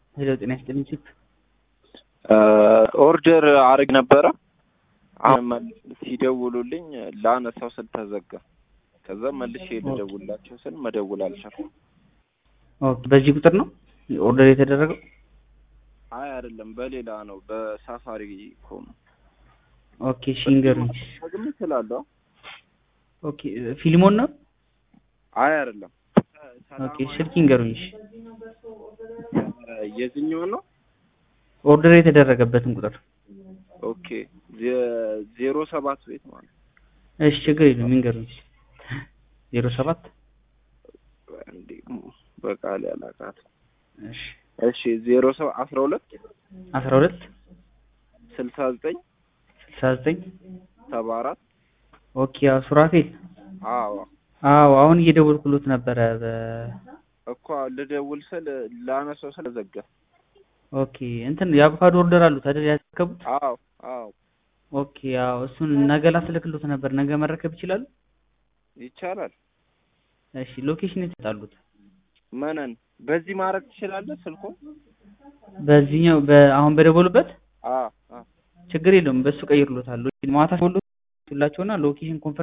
ሄሎ ጤና ይስጥልኝ ቺፕ ኦርደር አርግ ነበረ። አሁን መል- ሲደውሉልኝ ላነሳው ስል ተዘጋ። ከዛ መልሼ ልደውላቸው ስል መደውል አልቻልኩም። ኦኬ በዚህ ቁጥር ነው ኦርደር የተደረገው? አይ አይደለም፣ በሌላ ነው በሳፋሪ ኮም ኦኬ እሺ ንገሩኝ። ግም እችላለሁ። ኦኬ ፊልሞን ነው? አይ አይደለም፣ ኦኬ ስልክ ይንገሩኝ። እሺ የትኛው ነው? ኦርደር የተደረገበትን ቁጥር ኦኬ ዜ- ዜሮ ሰባት ቤት ማለት እሺ ችግር የለም ይንገሩኝ። ዜሮ ሰባት እንዴ በቃል ያላቃት እሺ እሺ ዜሮ ሰው አስራ ሁለት አስራ ሁለት ስልሳ ዘጠኝ ስልሳ ዘጠኝ ሰባ አራት ኦኬ አዎ ሱራፌል አዎ አዎ አሁን እየደወልኩሎት ነበረ በ እኮ ልደውል ስል ላነሳው ስል ዘጋ። ኦኬ እንትን የአቮካዶ ኦርደር አሉት አይደል ያስረከቡት? አዎ አዎ ኦኬ አዎ እሱን ነገ ላስልክሎት ነበር። ነገ መረከብ ይችላሉ? ይቻላል። እሺ ሎኬሽን ይሰጣሉት? መነን በዚህ ማድረግ ትችላለህ ስልኩ? በዚህኛው በአሁን በደወሉበት አዎ አዎ ችግር የለውም በሱ ቀይርሎታል። ማታ ሁላቸውና ሎኬሽን ኮንፈርም